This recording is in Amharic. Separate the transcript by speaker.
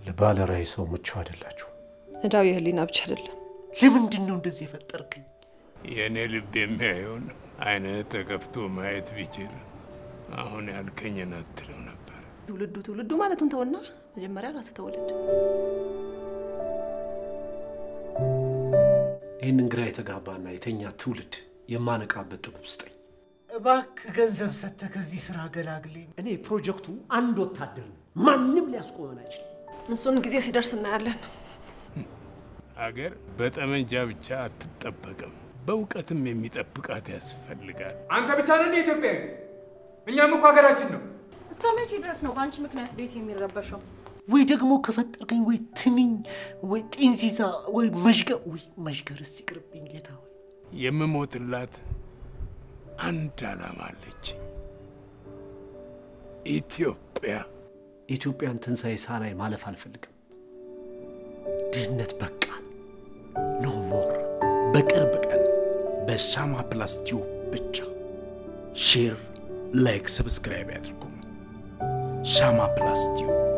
Speaker 1: ለባለ ራዕይ ሰው ምቹ አይደላችሁ።
Speaker 2: እዳው የህሊና ብቻ አይደለም።
Speaker 1: ለምንድን ነው እንደዚህ የፈጠርከኝ?
Speaker 3: የእኔ ልብ የሚያየውን አይንህ ተከፍቶ ማየት ቢችል አሁን ያልከኝን አትልም ነበር።
Speaker 2: ትውልዱ ትውልዱ ማለቱን ተውና መጀመሪያ ራስህ ተወለድ።
Speaker 1: ይህንን ግራ የተጋባና የተኛ ትውልድ የማነቃበት ጥበብ ስጠኝ።
Speaker 4: እባክህ ገንዘብ ሰጥተህ ከዚህ ስራ ገላግለኝ።
Speaker 1: እኔ ፕሮጀክቱ አንድ ወታደር ነው። ማንም ሊያስቆመን አይችልም።
Speaker 2: እሱን ጊዜው ሲደርስ እናያለን።
Speaker 3: አገር በጠመንጃ ብቻ አትጠበቅም፣ በእውቀትም የሚጠብቃት ያስፈልጋል።
Speaker 5: አንተ ብቻ ነህ እንደ ኢትዮጵያዊ? እኛም እኮ ሀገራችን ነው።
Speaker 6: እስከ መቼ ድረስ ነው በአንቺ ምክንያት ቤት የሚረበሸው?
Speaker 4: ወይ ደግሞ ከፈጠርከኝ ወይ ትንኝ ወይ ጢንዚዛ ወይ መዥገር ወይ መዥገርስ ይቅርብኝ ጌታ ሆይ።
Speaker 3: የምሞትላት አንድ ዓላማ አለችኝ። ኢትዮጵያ
Speaker 1: የኢትዮጵያን ትንሣኤ ሳላይ ማለፍ አልፈልግም። ድህነት በቃ ኖ ሞር።
Speaker 7: በቅርብ ቀን በሻማ ፕላስ ቲዩብ ብቻ። ሼር፣ ላይክ፣ ሰብስክራይብ ያድርጉ። ሻማ ፕላስ ቲዩብ